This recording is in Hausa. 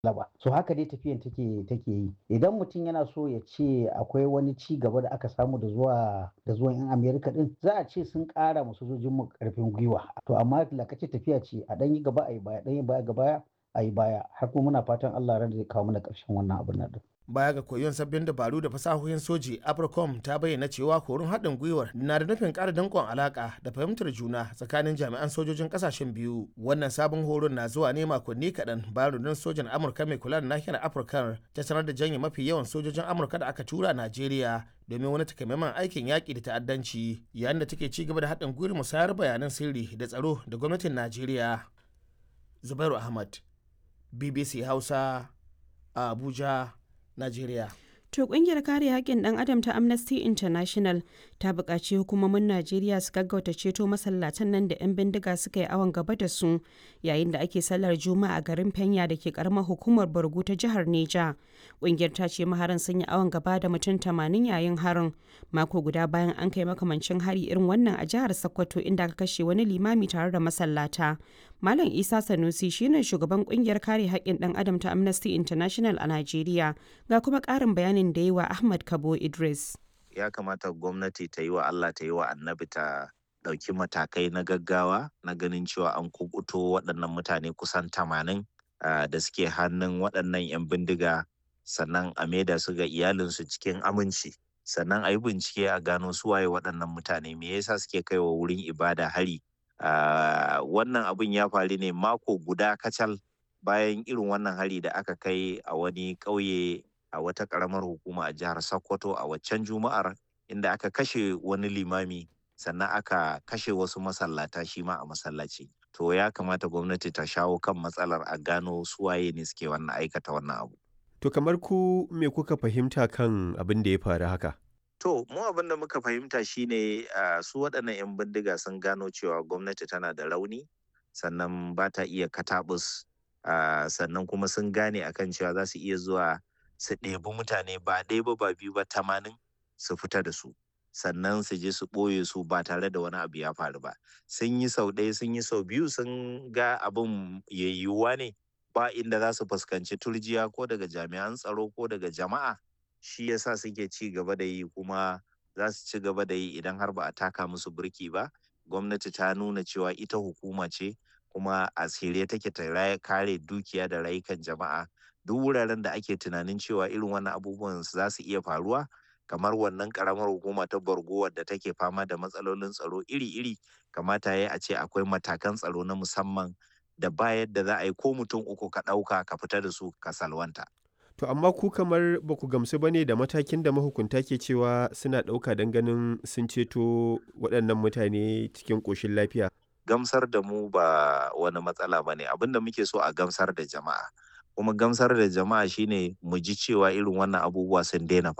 laba so haka dai tafiyan take take yi idan mutum yana so ya ce akwai wani ci gaba da aka samu da zuwa da zuwan yan amerika din za a ce sun kara mu sojojin mu karfin gwiwa to amma lakace tafiya ce a dan yi gaba a yi baya dan yi baya gaba a yi baya har kuma muna fatan Allah ran zai kawo mana karshen wannan abin nan din baya ga koyon sabbin dabaru da fasahohin soji apricom ta bayyana cewa horon haɗin gwiwar na da nufin ƙara danƙon alaƙa da fahimtar juna tsakanin jami'an sojojin ƙasashen biyu wannan sabon horon na zuwa ne makonni kaɗan bayan rundunar sojan amurka mai kula da nahiyar afirka ta sanar da janye mafi yawan sojojin amurka da aka tura najeriya domin wani takamaiman aikin yaƙi da ta'addanci yayin da take ci gaba da haɗin gwiwar musayar bayanan sirri da tsaro da gwamnatin najeriya zubairu ahmad bbc hausa a abuja Najeriya. To kungiyar kare haƙƙin ɗan adam ta Amnesty International ta buƙaci hukumomin Najeriya su gaggauta ceto masallatan nan da 'yan bindiga suka yi awon gaba da su yayin da ake sallar Juma'a a garin Fenya da ke karamar hukumar Borgu ta jihar Neja. Kungiyar ta ce maharan sun yi awon gaba da mutum tamanin yayin harin mako guda bayan an kai makamancin hari irin wannan a jihar Sokoto inda aka kashe wani limami tare da masallata. Malam Isa Sanusi shine shugaban kungiyar kare haƙƙin ɗan adam ta Amnesty International a Najeriya ga kuma ƙarin bayanin da yi wa Ahmad Kabo Idris. Ya kamata gwamnati ta yi wa Allah ta yi wa annabi ta ɗauki matakai na gaggawa na ganin cewa an kubuto waɗannan mutane kusan tamanin da suke hannun waɗannan 'yan bindiga sannan a maida su ga iyalinsu cikin aminci sannan a yi bincike a gano su waye waɗannan mutane me yasa suke kaiwa wurin ibada hari Uh, wannan abin ya faru ne mako guda kacal bayan irin wannan hari da aka kai a wani ƙauye a wata ƙaramar hukuma a jihar Sokoto a waccan juma'ar inda aka kashe wani limami sannan aka kashe wasu masallata shi ma a masallaci. To ya kamata gwamnati ta shawo kan matsalar a gano suwaye ne suke wannan aikata wannan abu. To kamar ku me kuka fahimta kan abin da ya faru haka? To, mu abin da muka fahimta shine uh, su waɗannan 'yan bindiga sun gano cewa gwamnati tana da rauni, sannan ba ta iya katabus, uh, sannan kuma sun gane akan cewa za su iya zuwa su ɗebi mutane ba ɗaya ba ba biyu ba tamanin su fita da su. Sannan su je su ɓoye su ba tare da wani abu ya faru ba. Sun yi sau ɗaya sun yi sau biyu sun ga abin yayyuwa ne ba inda za su fuskanci turjiya ko daga jami'an tsaro ko daga jama'a. shi yasa suke ci gaba da yi kuma za su ci gaba da yi idan har ba a taka musu birki ba gwamnati ta nuna cewa ita hukuma ce kuma a tsire take ta kare dukiya da rayukan jama'a duk wuraren da ake tunanin cewa irin wannan abubuwan za su iya faruwa kamar wannan karamar hukuma ta borgo wadda take fama da matsalolin tsaro iri-iri kamata ya a ce akwai matakan tsaro na musamman da ba yadda za a yi ko mutum uku ka ɗauka ka fita da su ka salwanta. To amma ku kamar ba ku gamsu ba ne da matakin da mahukunta ke cewa suna ɗauka don ganin sun ceto waɗannan mutane cikin ƙoshin lafiya. Gamsar da mu ba wani matsala ba ne abinda muke so a gamsar da jama'a. Kuma gamsar da jama'a shine mu ji cewa irin wannan abubuwa sun daina